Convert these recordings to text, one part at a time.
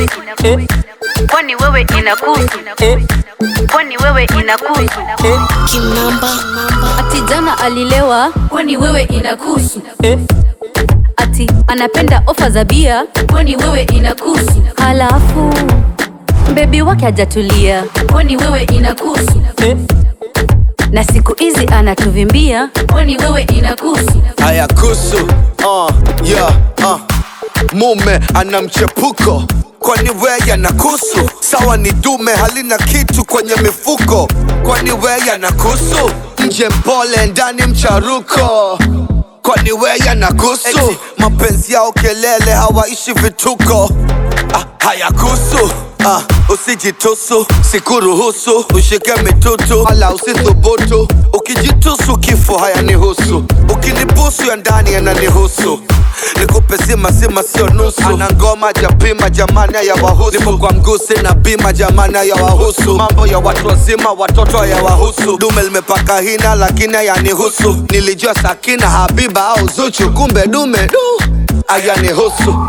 kwani wewe inakuhusu kwani wewe inakuhusu Kimamba. ati jana alilewa kwani wewe inakuhusu ati anapenda ofa za bia kwani wewe inakuhusu halafu bebi wake hajatulia kwani wewe inakuhusu na siku hizi anatuvimbia kwani wewe inakuhusu haya kusu uh, yeah, uh. mume ana mchepuko kwani weya na kusu sawa ni dume halina kitu kwenye mifuko kwani weya na kusu nje mpole ndani mcharuko kwani weya na kusu mapenzi yao kelele hawaishi vituko ah, haya kusu Ah, usijitusu sikuruhusu ushike mitutu wala usithubutu ukijitusu kifo hayanihusu ukinibusu ya ndani yananihusu nikupe zima zima sio nusu ana ngoma japima jamani ya wahusu nipo kwa mgusi na bima jamani ya wahusu mambo ya watu wazima watoto ya wahusu dume limepaka hina lakini hayanihusu nilijua sakina habiba au zuchu kumbe dume du ayanihusu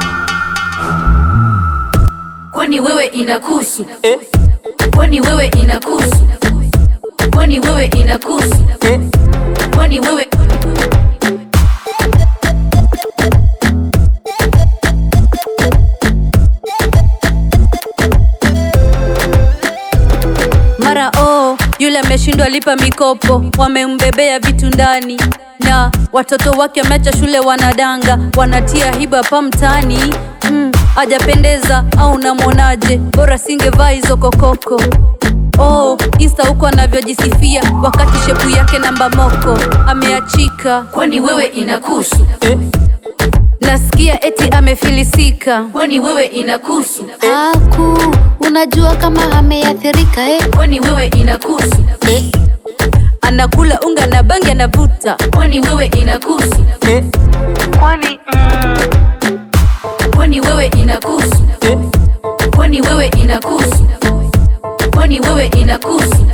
kwani wewe inakuhusu kwani wewe inakuhusu kwani wewe inakuhusu kwani wewe mara oh, yule ameshindwa lipa mikopo wamembebea vitu ndani na watoto wake wameacha shule wanadanga wanatia hiba pa mtaani mm, ajapendeza au namwonaje bora singevaa hizo kokoko oh, insta huko anavyojisifia wakati shepu yake namba moko ameachika kwani wewe inakuhusu nasikia eti amefilisika kwani wewe inakuhusu Aku, unajua kama ameathirika eh? kwani wewe inakuhusu anakula unga na bangi anavuta kwani wewe inakuhusu kwani mm, kwani wewe inakuhusu kwani wewe inakuhusu kwani wewe inakuhusu